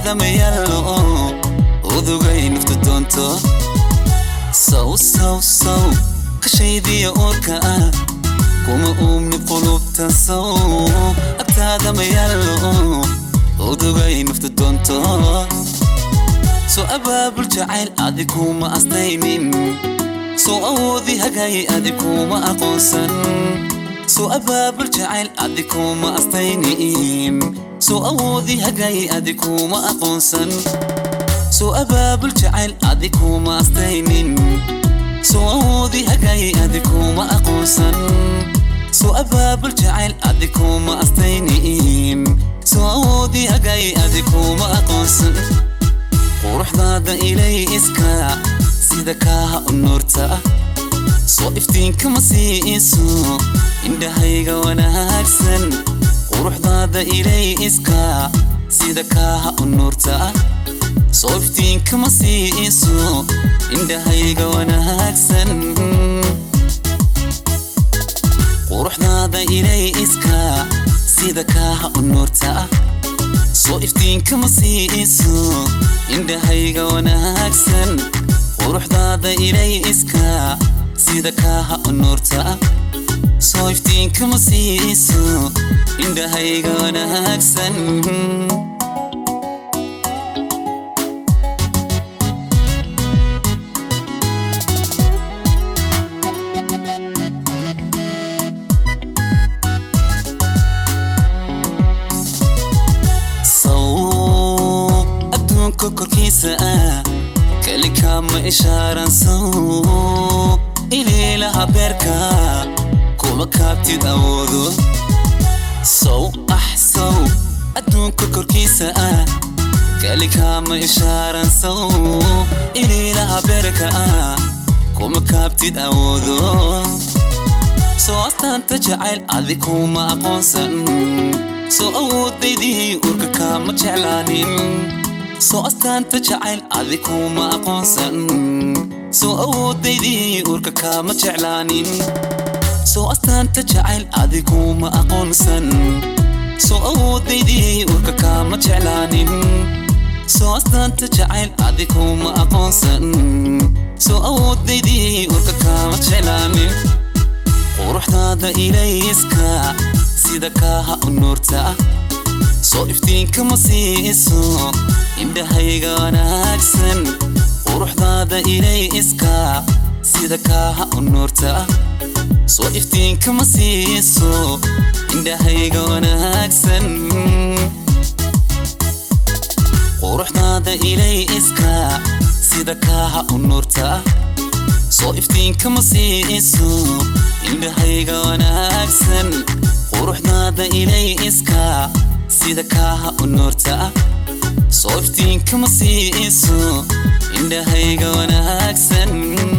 agtaada ma yaallo udugay naftu doonto saw saw saw kashaydiya oorka ah kuma uumni qulubta saw agtaada ma yaallo udugay naftu doonto soo abaabul jacayl adi kuma astaynin soo awoodi hagay adi kuma aqoonsan soo abaabul jacayl adi kuma astaynin soo awoodi hagay adi kuma aqoonsan soo abaabul jacayl adi kuma astaynin soo awoodi hagay adi kuma aqoonsan soo abaabul jacayl adi kuma astaynin soo awoodi hagay adi kuma aqoonsan quruxdaada ilay iska sida kaaha u nuurta soo iftiinkama siiiso indhahayga wanaagsan quruxdaada ilay iska sida kaaha u nuurta soo iftiinkama siiiso indhahayga wanaagsan quruxdaada ilay iska sida kaaha u nuurta soo iftiinkama siiiso indhahayga wanaagsan quruxdaada ilay iska sida kaaha u nuurta soo iftiinkama siiiso indhahayga wanaagsan adduunka korkiisa ah kelikaama ishaaran saw iliilaha beerka kuma kaabtid awoodo sow ah sow adduunka korkiisa ah kelikaama ishaaran saw iliilaha beerka ah kuma kaabtid awoodo soo astaanta jacayl adi kuma aqoonsan soo awoodaydii urka kaama jeclaanin soo astaanta jacayl adi kuma aqoonsan soo awoodaydii urka kaama jeclaanin soo astaanta jacayl adi kuma aqoonsan soo awoodaydii urka kaama jeclaanin soo astaanta jacayl adi kuma aqoonsan soo awoodaydii urka kaama jeclaanin quruxdaada ilayska sida kaaha u nuurta soo iftiinkama siiiso indhahayga wanaagsan quruxdaada ilay iska sida kaaha u nuurta soo iftiinkama siiiso indhahayga wanaagsan quruxdaada ilay iska sida kaaha u nuurta soo iftiinkama siiiso indhahayga wanaagsan quruxdaada ilay iska sida kaaha u nuurta soo iftiinkama siiiso indhahayga wanaagsan